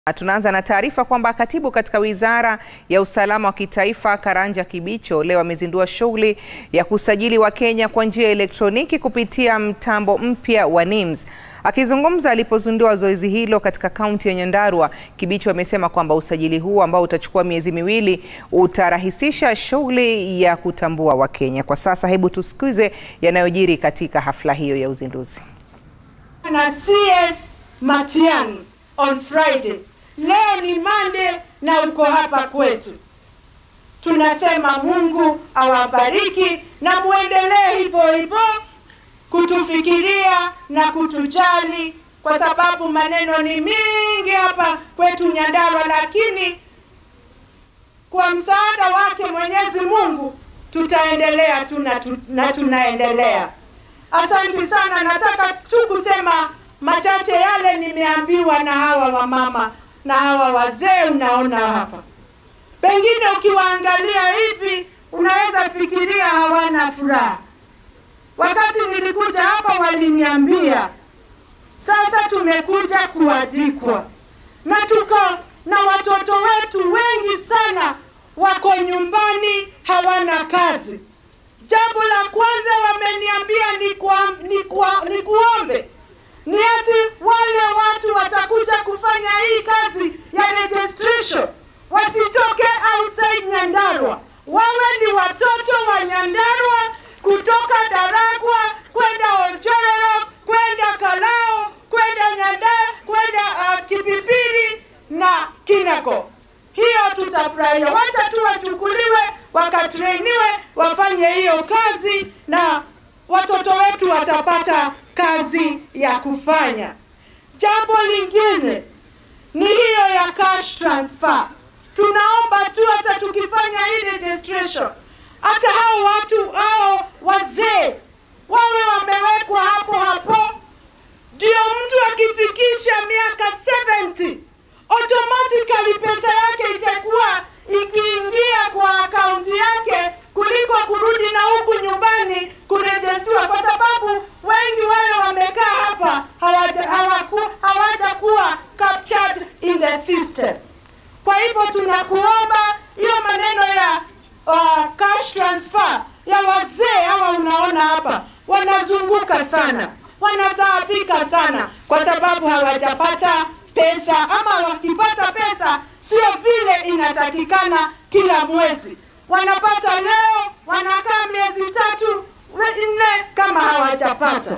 Tunaanza na taarifa kwamba katibu katika wizara ya usalama wa kitaifa Karanja Kibicho leo amezindua shughuli ya kusajili Wakenya kwa njia ya elektroniki kupitia mtambo mpya wa NIMS. Akizungumza alipozindua zoezi hilo katika kaunti ya Nyandarua, Kibicho amesema kwamba usajili huu ambao utachukua miezi miwili utarahisisha shughuli ya kutambua Wakenya. Kwa sasa, hebu tusikize yanayojiri katika hafla hiyo ya uzinduzi. na CS Matiang'i on Friday. Leo ni Monday na uko hapa kwetu. Tunasema Mungu awabariki na muendelee hivyo hivyo kutufikiria na kutujali, kwa sababu maneno ni mingi hapa kwetu Nyandarua, lakini kwa msaada wake Mwenyezi Mungu tutaendelea tu na tu- na tunaendelea. Asante sana, nataka tu kusema machache yale nimeambiwa na hawa wamama na hawa wazee unaona hapa. Pengine ukiwaangalia hivi unaweza fikiria hawana furaha. Wakati nilikuja hapa waliniambia sasa tumekuja kuandikwa na tuko na watoto wetu wengi sana wako nyumbani hawana kazi. Jambo la kwanza wameniambia ni, kwa, ni, kwa, ni kuombe ni ati wale watu watakuja kufanya hii kazi ya registration wasitoke outside Nyandarua, wawe ni watoto wa Nyandarua kutoka Daragwa kwenda Ojoro kwenda Kalao kwenda Nyandara kwenda uh, Kipipiri na Kinako. Hiyo tutafurahia, wacha tu wachukuliwe wakatrainiwe wafanye hiyo kazi na watoto wetu watapata kazi ya kufanya. Jambo lingine ni hiyo ya cash transfer. Tunaomba tu hata tukifanya hii registration, hata hao watu hao wazee wawe wamewekwa hapo hapo, ndio mtu akifikisha miaka 70 automatically pesa yake itakuwa ikiingia kwa akaunti yake kuliko kurudi na huku nyumbani kurejestiwa, kwa sababu wengi wale wamekaa hapa hawaja hawaku- hawajakuwa captured in the system. Kwa hivyo tunakuomba hiyo maneno ya uh, cash transfer ya wazee hawa, unaona hapa wanazunguka sana, wanataabika sana kwa sababu hawajapata pesa, ama wakipata pesa sio vile inatakikana kila mwezi. Wanapata leo, wanakaa miezi tatu nne kama hawajapata.